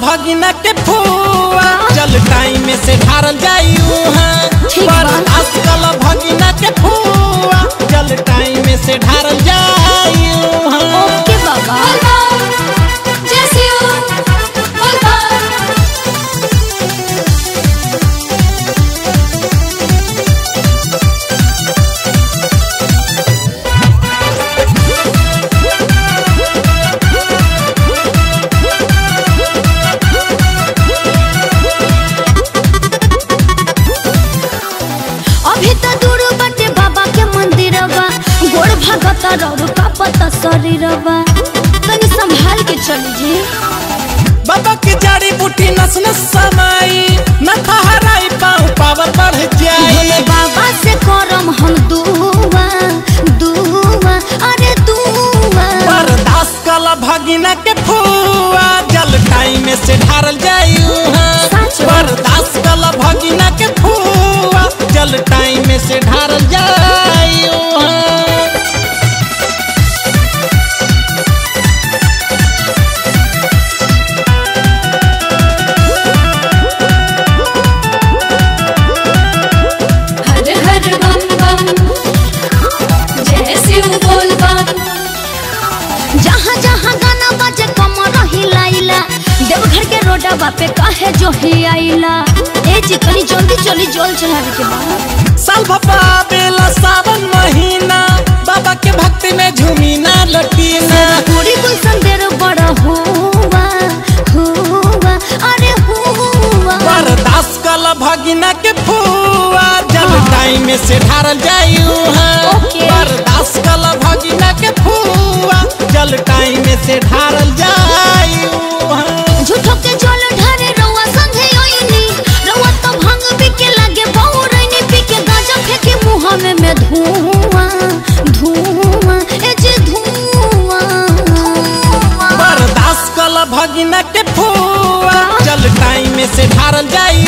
भगिना के फुआ चल टाइम से ढारल जाई उहाँ ठीक बा। बर्दाश्त कल भगिना के फुआ चल टाइम से ढारल जाई उहाँ ओके बाबा जैसे हो बोलबा अभी तो दूर बाटे बाबा के मंदिरवा गोड़ भगत रौर का पता शरीरवा तनी संभाल के चली जी बाबा की जड़ी बूटी नस नस समाई न ठहराई पाँव पावर बढ़ जाई भोले बाबा से करम हम दुआ दुआ अरे दुआ बर्दाश्त कल भगिना के फुआ जल टाइम से ढारल जाई उहाँ सच में? बर्दाश्त कल भगिना के फुआ जल टाइम से ढारल जाई उहाँ हर हर बम बम जैसे हो बोलबा जहाँ जहाँ गाना बजे कमर हिलाइला देवघर के रोडवा पे काहे जो ही आइला ए जी कनी जल्दी चली जल चढ़ावे के बा साल भपा बेला सावन महीना बाबा के भक्ति में झूमी ना लटीना पूरी गुलशन देर बड़ा हुआ हुआ अरे हुआ बर्दाश्त कल भगिना के फुआ जल टाइम से ढारल जाई उहाँ ओके। बर्दाश्त कल भगिना के फुआ जल टाइम से ढारल जाई उहाँ झूठो के जल ढारे रउआ संगे ओइनी रउआ तो भांग पी के लागे बहु रैनी पी के गांजा फेंके मुंह में में धुआं धुआं ए जे धुआं बर्दाश्त कल भगिना के फुआ जल टाइम से ढारल जाई